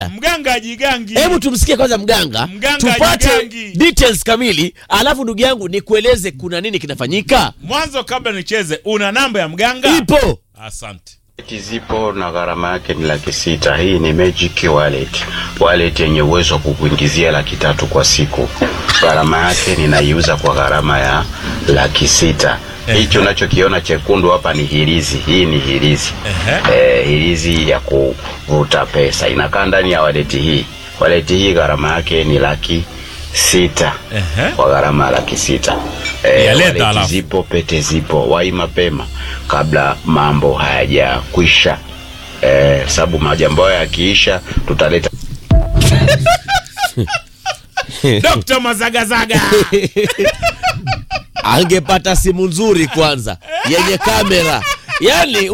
mganga ajigangi Hebu tumsikie kwanza mganga, Mganga tupate ajigangi. details kamili, alafu ndugu yangu nikueleze kuna nini kinafanyika. mwanzo kabla nicheze una namba ya mganga Ipo asante zipo na gharama yake ni laki sita. Hii ni Magic Wallet, wallet yenye uwezo wa kukuingizia laki tatu kwa siku. Gharama yake ninaiuza kwa gharama ya laki sita. Hicho unachokiona chekundu hapa ni hirizi. Hii ni hirizi eh, hirizi ya kuvuta pesa, inakaa ndani ya wallet hii. Wallet hii gharama yake ni laki sita Ehe. kwa gharama ya laki sita. Eh, Yaleta wallet alafu. zipo, pete zipo, wai mapema kabla mambo hayajakwisha, eh, sababu majambo hayo yakiisha tutaleta Dr. Mazagazaga angepata simu nzuri kwanza yenye kamera, yani